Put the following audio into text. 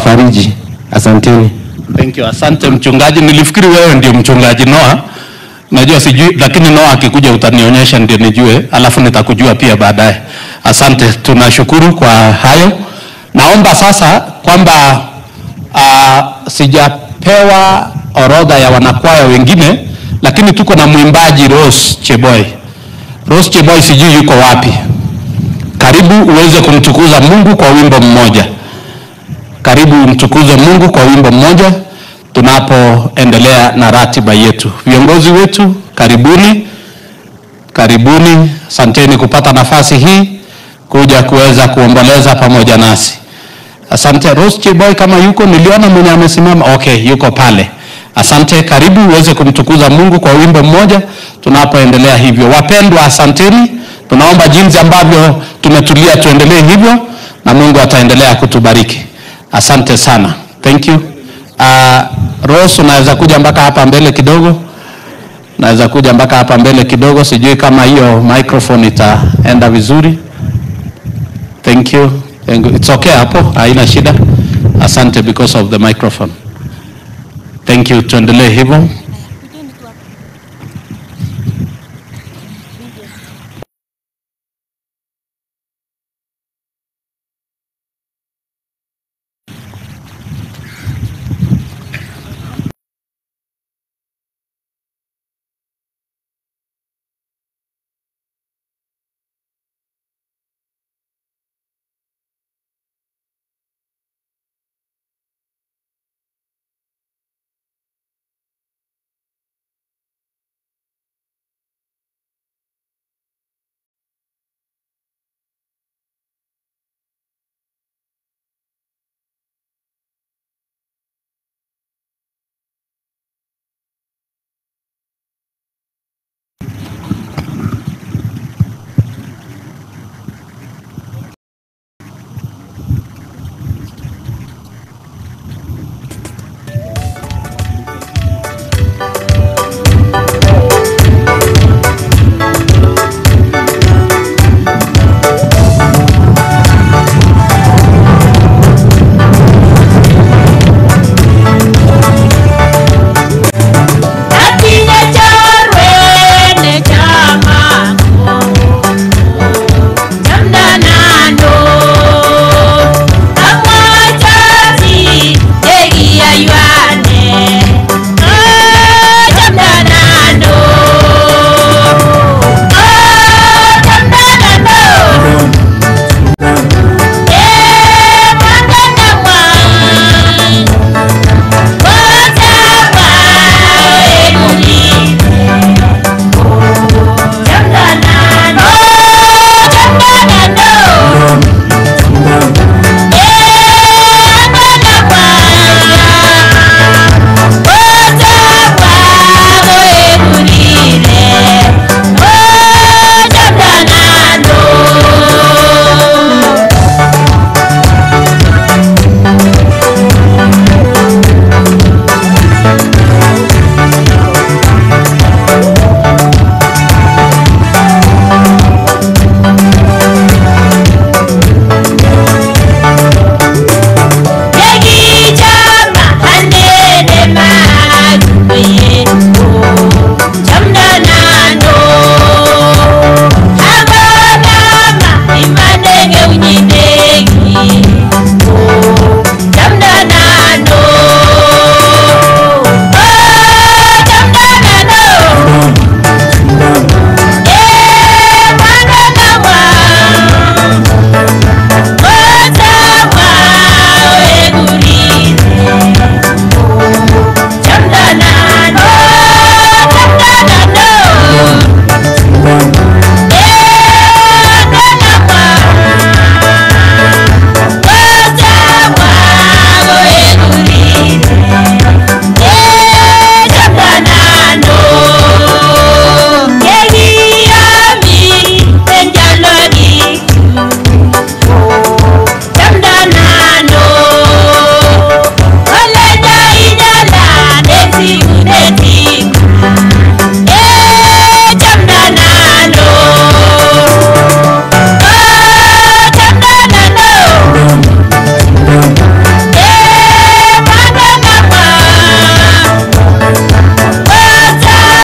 kuwafariji. Asanteni. Thank you. Asante mchungaji. Nilifikiri wewe ndio mchungaji Noah. Najua sijui, lakini Noah akikuja utanionyesha ndio nijue, alafu nitakujua pia baadaye. Asante, tunashukuru kwa hayo. Naomba sasa kwamba uh, sijapewa orodha ya wanakwaya wengine, lakini tuko na mwimbaji Rose Cheboy. Rose Cheboy sijui yuko wapi. Karibu uweze kumtukuza Mungu kwa wimbo mmoja. Karibu mtukuze Mungu kwa wimbo mmoja tunapoendelea na ratiba yetu. Viongozi wetu, karibuni, karibuni, asanteni kupata nafasi hii kuja kuweza kuomboleza pamoja nasi. Asante. Rose Cheboy kama yuko, niliona mwenye amesimama. Okay, yuko pale. Asante, karibu uweze kumtukuza Mungu kwa wimbo mmoja tunapoendelea hivyo. Wapendwa, asanteni. Tunaomba jinsi ambavyo tumetulia tuendelee hivyo, na Mungu ataendelea kutubariki. Asante sana, thank you. Uh, Rose, unaweza kuja mpaka hapa mbele kidogo, unaweza kuja mpaka hapa mbele kidogo. Sijui kama hiyo microphone itaenda vizuri. Thank you. Thank you. It's okay hapo, haina shida. Asante because of the microphone. Thank you. Tuendelee hivyo.